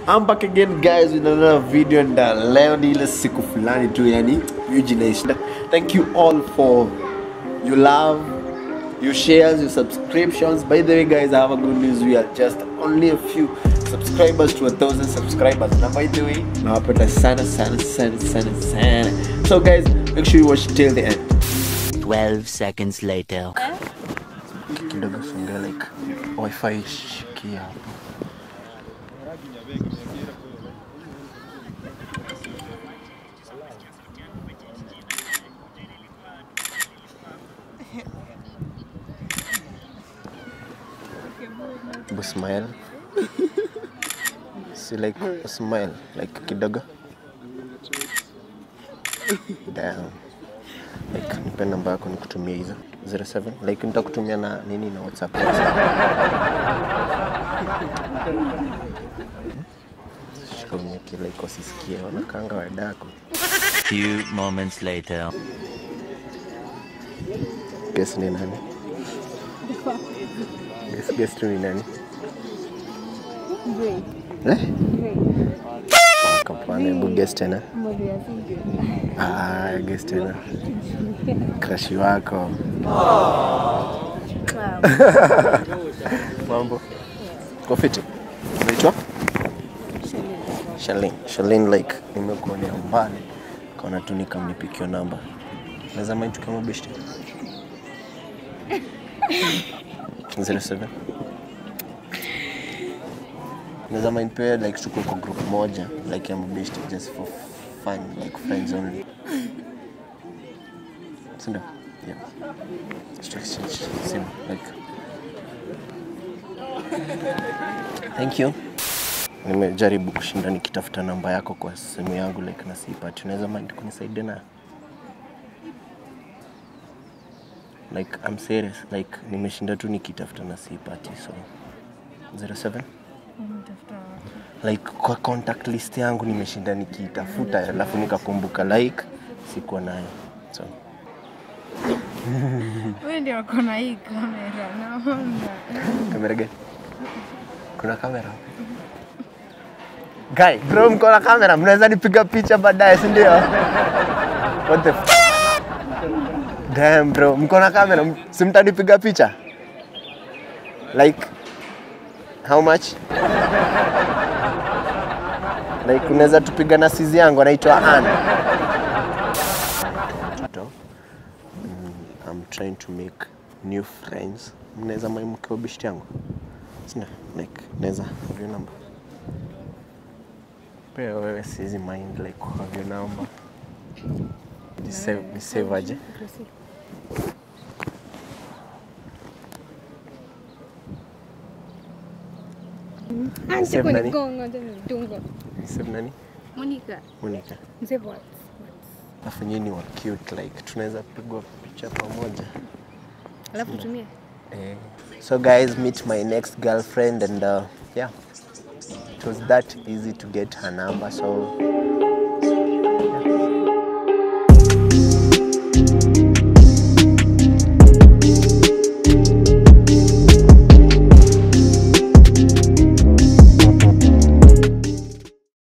I'm back again guys with another video and uh, leo ni ile siku fulani tu yani hiyo jinaishinda thank you all for your love your shares your subscriptions by the way guys i have a good news we are just only a few subscribers to a thousand subscribers na by the way nawapenda sana sana sana sana sana so guys make sure you watch till the end 12 seconds later. kidogo songa like wifi shikia hapo Hebu smile si like smile like kidogo Damn. like nipe namba yako nikutumia hizo 07 like nitakutumia na nini na whatsapp shikauniaki like wasisikie wanakanga wadako Few moments later. guess ni nani guess, guess tu ni nani eh? kapana hebu guess tena ah, guess tena krashi wako mambo kofiti unaitwa Shalin. Shalin like nimekuonea mbali kaona tu nikamnipikio namba naweza mind kama beshte 07 naweza mind pia like tuko kwa group moja like ya mabeshte just for fun like friends only sindio yeah Just to exchange sim like thank you nimejaribu kushinda nikitafuta namba yako kwa simu yangu like na siipati unaweza mind kunisaidia na like I'm serious like nimeshinda tu nikitafuta na siipati so 07 like kwa contact list yangu nimeshinda nikiitafuta alafu nikakumbuka like sikuwa nayo so Wewe ndio uko na hii kamera naona. kamera gani kuna kamera Guy, bro mko na kamera mnaweza nipiga picha baadaye si ndio what the f Damn bro mko na kamera m- si mtanipiga picha like how much like unaweza tupiga na sizi yangu anaitwa Ann Mtoto, mm, I'm trying to make new friends mnaweza maimkiwa bishti yangu sina like naweza have your number pia wewe siwezi mind like have your number ni save ni save aje Save nani? Ni save nani Monica, Monica mzee what? alafu nyinyi wa cute like tunaweza pigwa picha pamoja Alafu tumie. Eh, so guys meet my next girlfriend and uh, yeah it was that easy to get her number so